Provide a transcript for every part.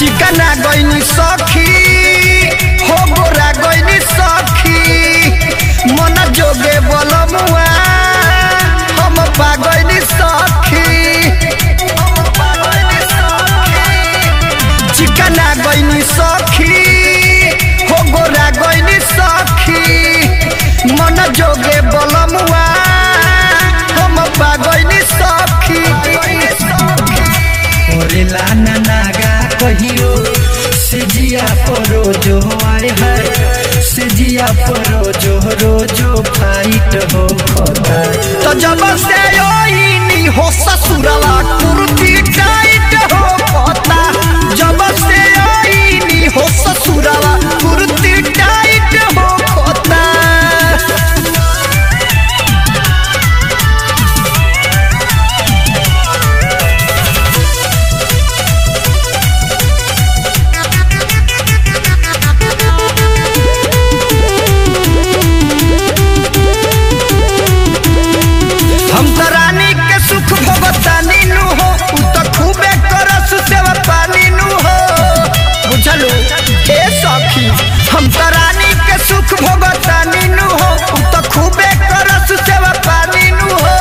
चिकना गईनी सखी हो गोरा गईनी सखी मन जोगे बलमुआ हम पागईनी सखी चिकना गईनी सखी हो गोरा गईनी सखी मन जोगे बलमुआ हम पागईनी सखी ओरे लाना नागा कहियो सिजिया परो जो आए है सिजिया परो जो रोजो फाइट हो खता तो जब से ओइनी हो ससुरवा कुर्ती टाइट हो पता जब से ओइनी हो ससुरवा कुर्ती टाइट हो पता हम तो रानी के सुख भगतानी नु हो उ तो खूबे करस सेवा पानी नु हो बुझलो ए सखी हम तो रानी के सुख भगतानी नु हो उ तो खूबे करस सेवा पानी नु हो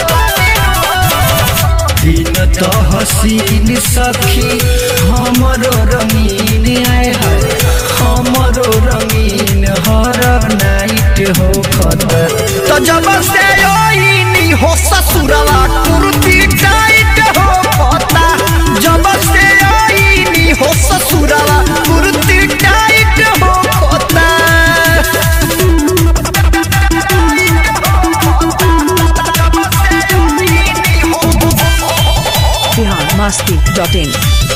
दिन तो हसीन सखी हमरो रंगीन आए है हमरो रंगीन हर नाइट हो खता तो जब से ओइनी हो ससुरवा कुर्ती टाइट हो पता जब से ओइनी हो ससुरवा कुर्ती टाइट हो पता biharmasti.in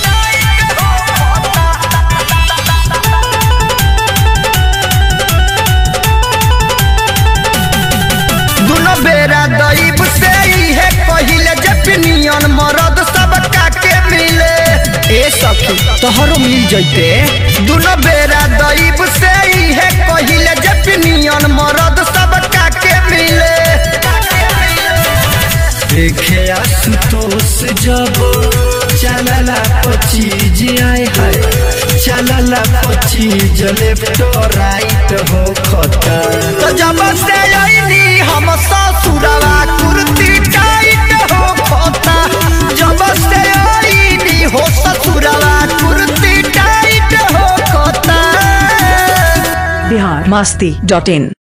दुनो बेरा दैब से ही है पहिले जपनियन मरद सब के मिले ए सखी तोहरो मिल जैते दुनो बेरा दैब से ही है पहिले जपनियन मरद सब के मिले देखे आशुतोष जब चलला पचीज आए है चलला पचीज लेफ्ट राइट हो खता तो जब से आईनी हम ससुरवा कुर्ती टाइट हो खोता जब से आईनी हो ससुरवा कुर्ती टाइट हो खोता biharmasti.in